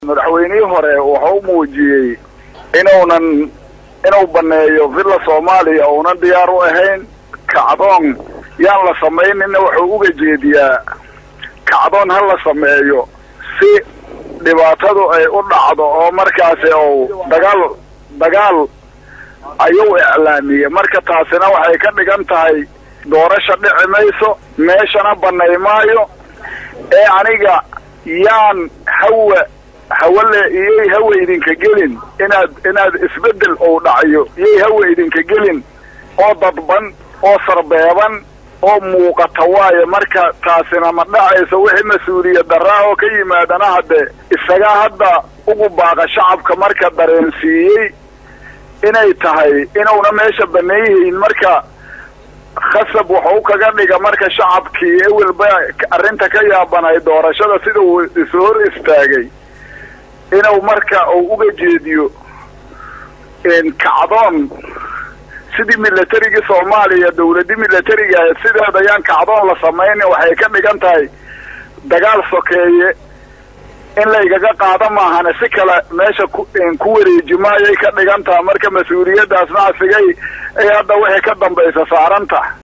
madaxweynihii hore wuxuu muujiyey inuunan inuu baneeyo villa soomaaliya uunan diyaar u ahayn kacdoon yaan la samaynina wuxuu uga jeediyaa kacdoon ha la sameeyo si dhibaatadu ay u dhacdo oo markaasi uu dagaal dagaal ayuu iclaamiyey marka taasina waxay ka dhigan tahay doorasha dhici mayso meeshana banay maayo ee aniga yaan hawa hawale iyay hawa idinka gelin inaad inaad isbeddel ou dhacayo iyay hawa idinka gelin oo dadban oo sarbeeban oo muuqata waayo marka taasina ma dhacayso wixii mas-uuliyad daraa oo ka yimaadana haddee isagaa hadda ugu baaqa shacabka marka dareensiiyey inay tahay inuuna meesha baneeyihiin marka khasab wuxuu kaga dhiga marka shacabkii ewelba arrinta ka yaabanay doorashada sida uu isu hor istaagay inuu marka uu uga jeediyo kacdoon sidii milatarigii soomaaliya dawladii milatariga ahayd sideeda ayaan kacdoon la samaynin waxay ka dhigan tahay dagaal sokeeye in laygaga qaado maahane si kale meesha ku wareeji maayay ka dhigan taha marka mas-uuliyaddaasna asigay ay hadda wixii ka dambaysa saaranta